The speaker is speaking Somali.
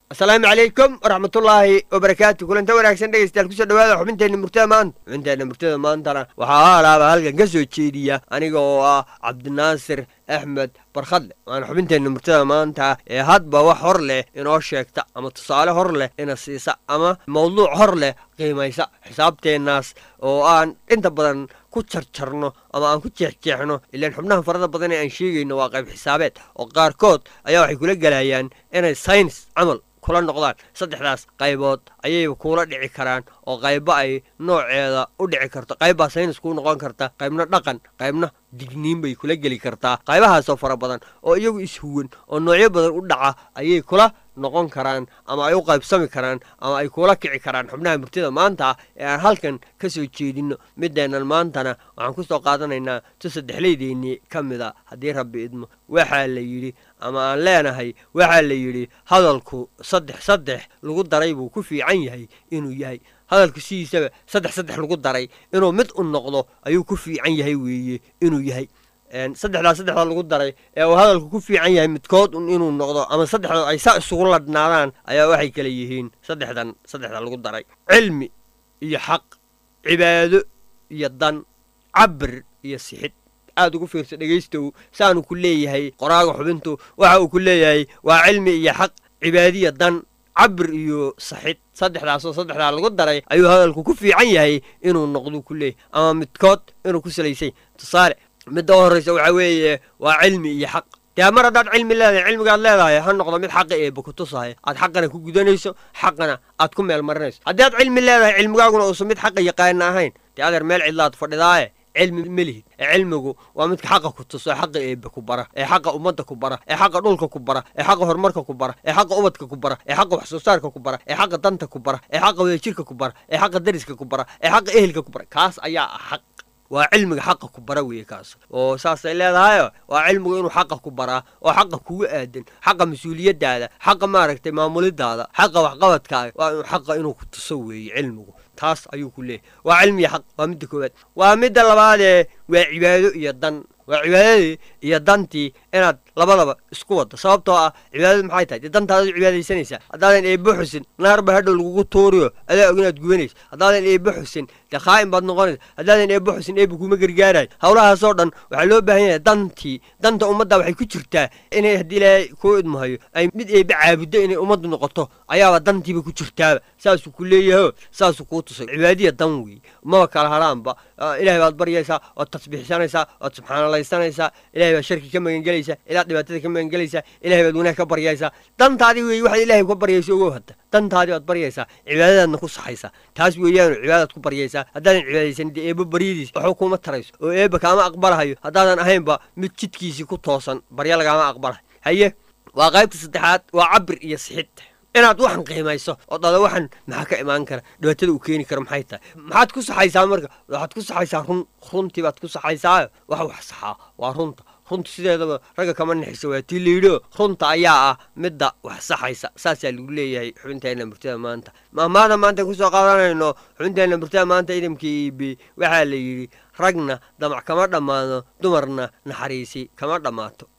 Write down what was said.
asalaamu calaykum waraxmatullaahi wabarakaatu kulanta wanaagsan dhegeystayaal kusoo dhawaada xubinteenna murtada maanta xubinteenna murtada maantana waxaa alaaba halkan ka soo jeediya aniga oo ah cabdinaasir axmed barkhadle waana xubinteenna murtada maanta ee hadba wax hor leh inoo sheegta ama tusaale hor leh ina siisa ama mawduuc hor leh qiimaysa xisaabteennaas oo aan inta badan ku jarjarno ama aan ku jeexjeexno ilaan xubnaha farada badan ee aan sheegayno waa qayb xisaabeed oo qaarkood ayaa waxay kula gelayaan inay sayns camal kula noqdaan saddexdaas qaybood ayayba kuula dhici karaan oo qaybo ay nooceeda u dhici karto qaybbaa saynis kuu noqon karta qaybna dhaqan qaybna digniin bay kula geli kartaa qaybahaasoo fara badan oo iyagu ishuwan oo noocyo badan u dhaca ayay kula noqon karaan ama ay u qaybsami karaan ama ay kuula kici karaan xubnaha murtida maanta ee aan halkan ka soo jeedinno mideennan maantana waxaan ku soo qaadanaynaa tu saddexleydeennii ka mid a haddii rabbi idmo waxaa la yidhi ama aan leenahay waxaa la yidhi hadalku saddex saddex lagu daray buu ku fiican yahay inuu yahay hadalku sidiisaba saddex saddex lagu daray inuu mid u noqdo ayuu ku fiican yahay weeye inuu yahay saddexdaa saddexdaa lagu daray ee uu hadalku ku fiican yahay midkood un inuu noqdo ama saddexdood ay saa isugu ladhnaadaan ayaa waxay kale yihiin saddexdan saddexda lagu daray cilmi iyo xaq cibaado iyo dan cabir iyo sixid aad ugu fiirsa dhegaystow saanu ku leeyahay qoraaga xubintu waxa uu ku leeyahay waa cilmi iyo xaq cibaadiya dan cabir iyo saxid saddexdaasoo saddexdaa lagu daray ayuu hadalku ku fiican yahay inuu noqdu ku leeyahay ama midkood inuu ku salaysay tusaale midda u horraysa waxaa weeye waa cilmi iyo xaq dee mar haddaad cilmi leedahay cilmigaad leedahay ha noqdo mid xaqa eeba ku tusaya aad xaqana ku gudanayso xaqana aad ku meel marinayso haddii aad cilmi leedahay cilmigaaguna uusan mid xaqa yaqaana ahayn dee adeer meel cidlaad fadhidaaye cilmi ma lihid ee cilmigu waa midka xaqa ku tuso ee xaqa eebe ku bara ee xaqa ummadda ku bara ee xaqa dhulka ku bara ee xaqa horumarka ku bara ee xaqa ubadka ku bara ee xaqa wax soo saarka ku bara ee xaqa danta ku bara ee xaqa wadajirka ku bara ee xaqa dariska ku bara ee xaqa ehelka ku bara kaas ayaa ah xaq waa cilmiga xaqa ku bara weeye kaas oo saasay leedahayo waa cilmigu inuu xaqa ku baraa oo xaqa kugu aadan xaqa mas-uuliyaddaada xaqa maaragtay maamulidaada xaqa waxqabadkaaga waa inuu xaqa inuu ku tuso weeye cilmigu taas ayuu ku leeyahy waa cilmiya xaq waa midda koowaad waa midda labaadee waa cibaado iyo dan waa cibaadadii iyo dantii inaad labadaba isku waddo sababtoo ah cibaadadu maxay tahay dee dantaadaad cibaadaysanaysaa haddaadan eebbo xusin naarba hadhow lagugu tuuriyo adaa og inaad gubanayso haddaadan eebbo xusin dee khaa'in baad noqonaysa haddaadan eebbo xusin eebba kuma gargaarayo howlahaasoo dhan waxaa loo baahan yahay dantii danta ummadda waxay ku jirtaa inay haddii ilaahay kuu idmahayo ay mid eebbe caabuddo inay ummaddu noqoto ayaaba dantiiba ku jirtaaba saasuu ku leeyaho saasuu kuu tusay cibaadiya dan weeye maba kala haraanba ilahay baad baryaysaa ood tasbiixsanaysaa ood subxaanalaysanaysaa ilahay baad sharki ka magangelaysaa ilaad dhibaatada ka magangelaysaa ilahay baad wanaag ka baryaysaa dantaadii weeye waxaad ilahay ka baryayso ogow hadda dantaadii baad baryaysaa cibaadadaadna ku saxaysaa taas weeyaanu cibaadaad ku baryaysaa haddaadan cibaadaysan dee eebba baryadiis waxuu kuma tarayso oo eebba kaama aqbalahayo haddaadan ahaynba mid jidkiisii ku toosan barya lagaama aqbalahay haye waa qaybta saddexaad waa cabir iyo sixid inaad waxan qiimayso oo dhada waxan maxaa ka imaan kara dhibaatada uu keeni karo maxay tahay maxaad ku saxaysaa marka waxaad ku saxaysaa run runtii baad ku saxaysaayo wax wax saxaa waa runta runta sideedaba ragga kama nixisa waa tii layidhio runta ayaa ah midda wax saxaysa saasaa lagu leeyahay xubinteenna murtada maanta mahmaada maanta kusoo qaadanayno xubinteenna murtada maanta idamkii iibi waxaa la yidhi ragna damac kama dhammaado dumarna naxariisi kama dhammaato